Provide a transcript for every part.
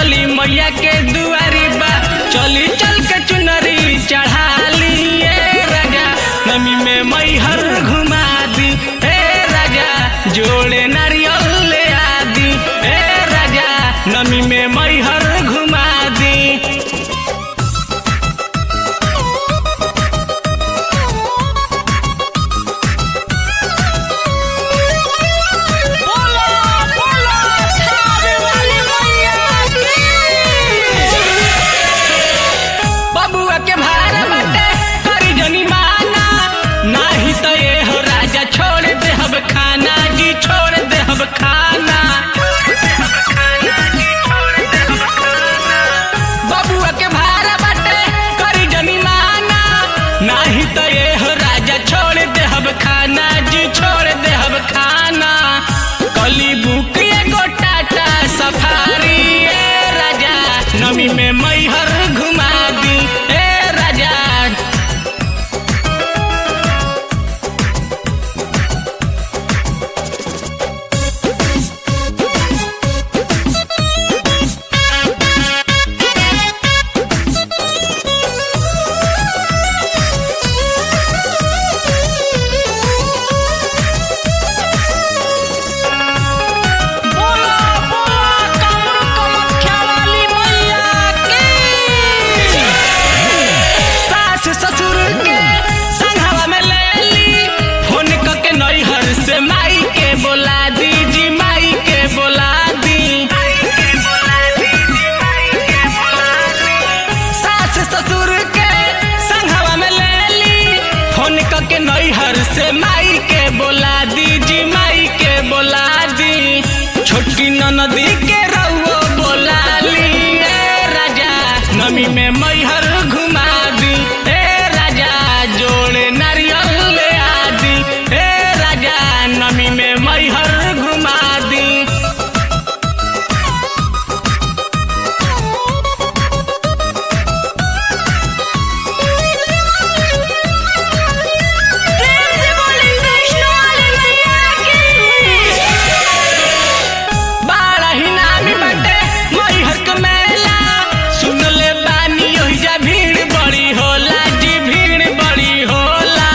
चली मैया के दुआरी बा चली चल के चुनरी चढ़ा ली ए राजा नमी में मैहर घुमा दी ए राजा जोड़े नारियल ले आदी ए राजा नमी में मैहर घुमा दी बोलो बोलो थावे वाली मैया की बबुआ के भार बाटे करी जनी माना नाही तो ये हो राजा छोड़ दे हब खाना जी छोड़ दे हब खाना बबुआ के भार बाटे करी जनी माना नाही तो ये हो राजा छोड़ दे हब खाना जी छोड़ दे हब खाना कली बुक एगो टाटा सफारी ए राजा नमी में मैहर घुमा दी ए राजा बोलो बोलो कमर कमख्या वाली मैया की सास ससुर के संघवा में ले ली फोन क के नैहर से माई के बोला दी जी माई के बोला दी सास ससुर के संघवा में ले ली फोन क के नैहर से माई के बोला दी जी माई के बोला दी छोटकी ननदी के रउओ बोला ली ए राजा नमी में मैहर घुमा दी ए राजा जोड़े नारियल ले आदी ए राजा नमी में मैहर घुमा दी प्रेम से बोली वैष्णो वाली मैया की बाड़ा ही नामी बाटे मैहर के मेला सुन ले बानी ओहिजा भीड़ बड़ी होला जी भीड़ बड़ी होला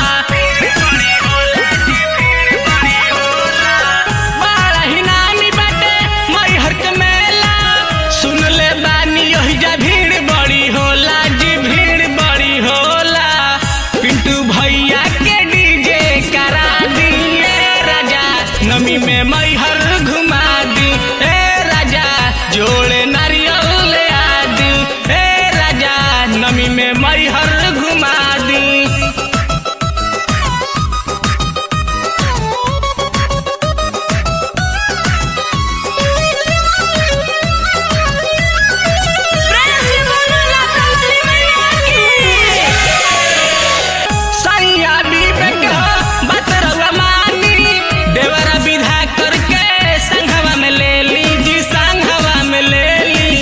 बाड़ा ही नामी बाटे मैहर के मेला सुन ले बानी ओहिजा भीड़ बड़ी होला जी भीड़ बड़ी होला पिंटू भैया के डीजे करा दिए राजा नमी में मैहर घुमा दी ए राजा जोड़े नारियल ले आदी ए राजा नमी में मैहर घुमा दी प्रेम से बोलो लाता वाली मैया की सैया विवेक बात रउआ मानी देवरा विधा करके संघवा में ले ली जी संघवा में ले ली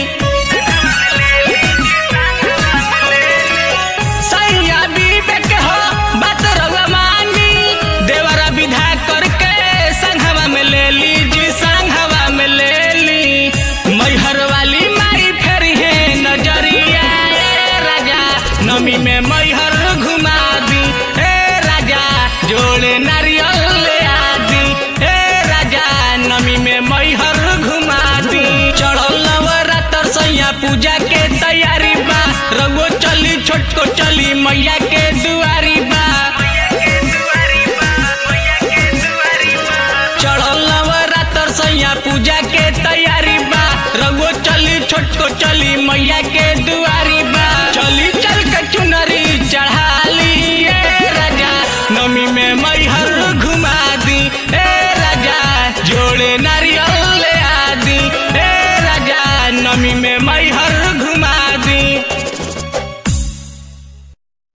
सैया विवेक हो बात रउआ मानी देवरा विधा करके संघवा में ले ली जी संघवा में ले ली मैहर वाली माई फेर है नजरिया ए राजा नमी में मैहर घुमा दी ए राजा जोड़े नारियल ले आदी ए राजा नमी में मैहर घुमा दी चढ़ल नवरात्र सैया पूजा के तैयारी बा रघुओ चली छोटको चली मैया के दुआरी बा चढ़ल नवरात्र सैया पूजा के तैयारी बा रघुओ चली छोटको चली मैया के दुआरी बा चली चल के चुनरी चढ़ाली ए राजा नमी में मैहर घुमा दी ए राजा जोड़े नारियल ले आदी ए राजा नमी में मैहर घुमा दी